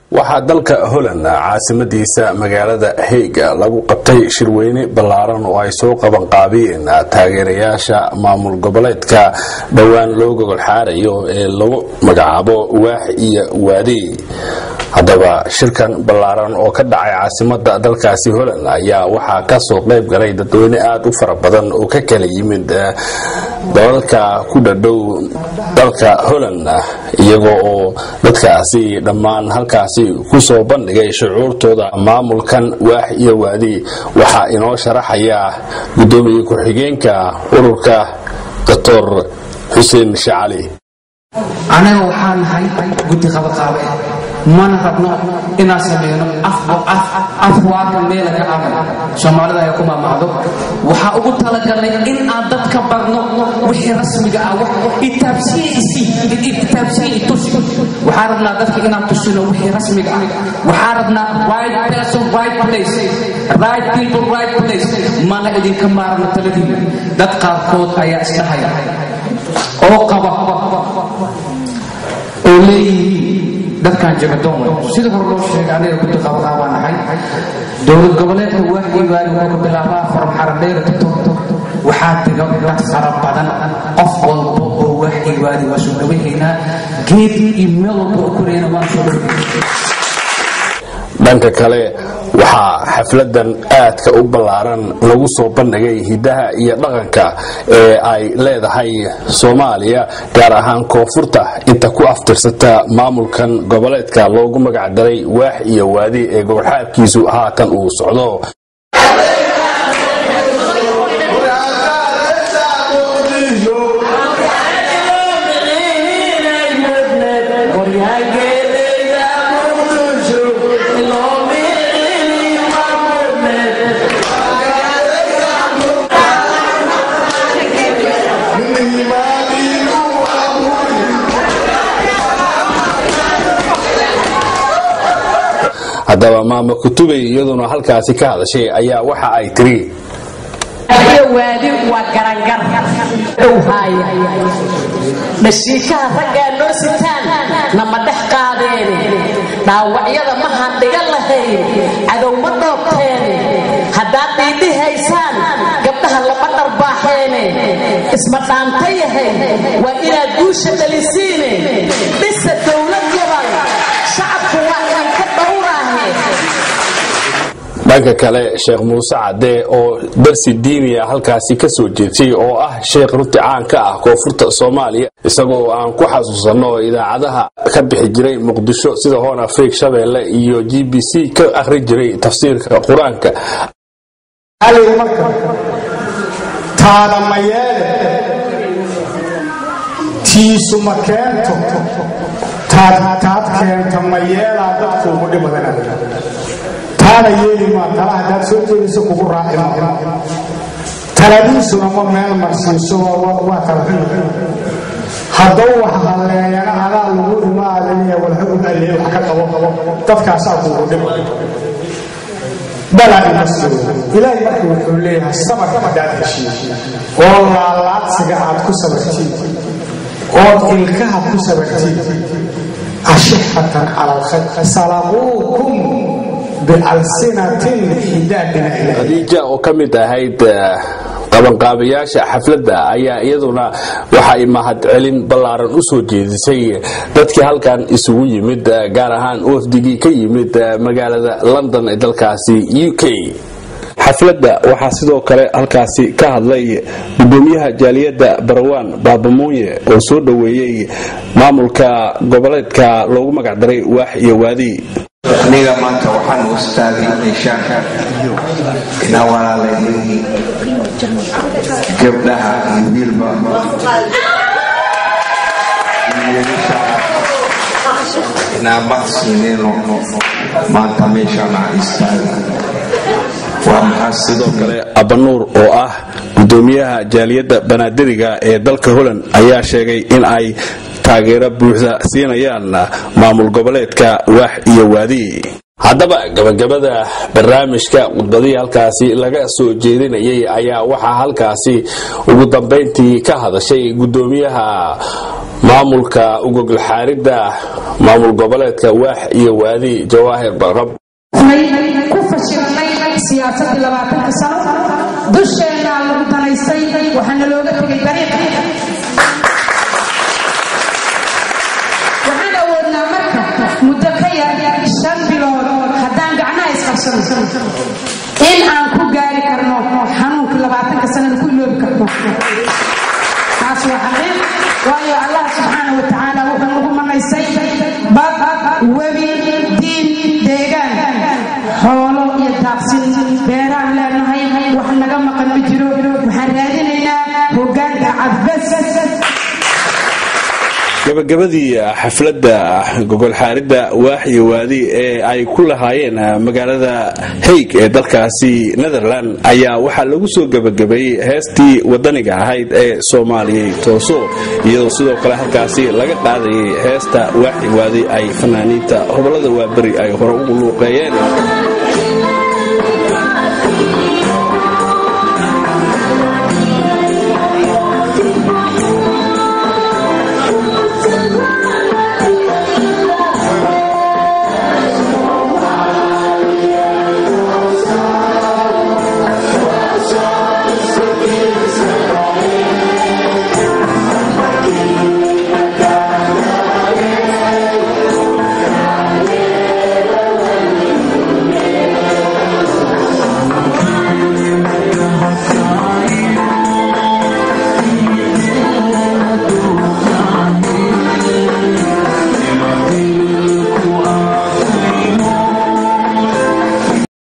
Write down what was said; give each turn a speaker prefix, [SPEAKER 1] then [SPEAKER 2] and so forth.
[SPEAKER 1] waxaa dalka holland caasimadiisa magaalada heyga lagu qabtay shirweyne ballaaran oo ay soo qabanqaabiyeen taageerayaasha maamul goboleedka dhowaan loo gogol xaarayo ee lagu magacaabo waax iyo waadi haddaba shirkan ballaaran oo ka dhacay caasimada dalkaasi holland ayaa waxaa kasoo qayb galay dadweyne aada u fara badan oo ka kala yimid dalalka ku dhadhow dalka holland iyagoo oo dadkaasi dhammaan halkaasi kusoo bandhigay shucuurtooda maamulkan waax iyo waadi waxaa inoo sharaxaya gudoomiye ku-xigeenka ururka doctor xuseen shacali
[SPEAKER 2] anaga waxaa nahay guddi qabaqaabe mana rabno inaan samayno afwaaka meela ka aman soomaalida ay ku maamacdo waxaa ugu talagalnay in aan dadka barno wixii rasmiga ah waxaa rabnaa dadka inaan tusino wixii rasmiga ah waxaa rabnaa right person right place right people right place mana idinka maarno taladiina dad qaarkood ayaa isdhahaya oo qaba oo leeyihiin dadkan jagadoon sida hore loo sheegay aniga guddi qabaqaabaa nahay dowlad goboleedka waaxiibaani wuxuu ka bilaabaa from xaradheera togtog waxaa diga dad fara badan qof walba oo waaxiibaani waa soo dhawaynhaynaa geed iyo meel walba oo koreyna waan soo dhawaynaa
[SPEAKER 1] dhanka kale waxaa xafladan aadka u ballaaran lagu soo bandhigay hidaha iyo dhaqanka ee ay leedahay soomaaliya gaar ahaan koonfurta inta ku aftirsata maamulkan goboleedka loogu magacdaray waax iyo waadi ee gobolxaabkiisu haatan uu socdo haddaba maama kutubey iyaduna halkaasi ka hadashay ayaa waxa ay tiri
[SPEAKER 3] waadi waa garangar dhowhaaya dhashiikaha raggaa noo sitaan nama dhex qaadeene dhaawacyada ma handhiga lahayn cadow ma dhoobteene haddaad dhiidhihaysaan gabdhaha lama dharbaaxeene isma dhaanta yahay waa inaad guusha dhalisiine dhisa dowlad yaban shacabku waa idinka dhowraahe
[SPEAKER 1] dhanka kale sheekh muuse cadde oo darsi diiniya halkaasi ka soo jeedsay oo ah sheekh runti caan ka ah koonfurta soomaaliya isagoo aan ku xasuusanno idaacadaha ka bixi jiray muqdisho sida hoon afriik shabeelle iyo g b c ka akhri jiray tafsiirka qur-aanka
[SPEAKER 4] marka taada ma yeele tiisu ma keento taad keenta ma yeelaa dadkuugu dhibadan taana yeeli maa tala haddaad soo jeediso kugu raaci ma taladiisuna ma meel marsiiso waa kala hadduu wax halleeyana adaa lagu imaadaya walxugum alle wax ka qabo dadkaasaa kuugu dhiba balaa ima soo ilaahay marka wuxuu leeyahay sabarka haddaad heshiin oo laalaadsiga aad ku sabartiin ood ilkaha ku sabartiin ashixatan cala alkhayr salaquukum
[SPEAKER 1] khadiija oo ka mid ahayd qabanqaabayaasha xafladda ayaa iyaduna waxa ay mahadcelin ballaaran u soo jeedisay dadkii halkan isugu yimid gaar ahaan wafdigii ka yimid magaalada london ee dalkaasi u k xafladda waxaa sidoo kale halkaasi ka hadlay gudoomiyaha jaaliyadda barawaan baabamuunye oo soo dhoweeyey maamulka goboleedka loogu magacdaray waax iyo waadi
[SPEAKER 5] aniga maanta waxaan u istaagay meeshaan inaa walaalaynihi gabdhaha iyo wiilba inaa maqsiinino maanta meeshaan aan istaagay waa maxaa
[SPEAKER 1] sidoo kale abanuur oo ah gudoomiyaha jaaliyadda banaadiriga ee dalka holland ayaa sheegay in ay taageero buuxda siinayaan maamul goboleedka waax iyo waadi haddaba gabagabada barnaamijka khudbadihii halkaasi laga soo jeedinayay ayaa waxaa halkaasi ugu dambayntii ka hadashay gudoomiyaha maamulka ugogolxaaridda maamul goboleedka waax iyo waadi jawaahir barqab
[SPEAKER 6] ku fashilnay siyaasadii labaatanka sano dusheenaa lagu danaystay waxaana looga tegay dariiq waxaan awoodnaa marka muddo ka yar shan bilood haddaan gacnaha isqabsano in aan ku gaari karno xanuunkii labaatanka sanada ku iloobi karno taas waa xaqiiq waayo allah subxaana wa tacaala wuxuu nagu manaysay bad webi diin deegaan xoolo iyo daaqsin beeraan leenahay wax naga maqan ma jiro waxaan raadinaynaa hogaanka cadbas
[SPEAKER 1] gabagabadii xafladda gogolxaaridda waax iyo waadi ee ay ku lahaayeen magaalada haig ee dalkaasi netherland ayaa waxaa lagu soo gebagabeeyey heestii wadaniga ahayd ee soomaaliyay tooso iyadoo sidoo kale halkaasi laga qaadayay heesta waax iyo waadi ay fanaaniinta hobolada waaberi ay hore ugu luuqeeyeen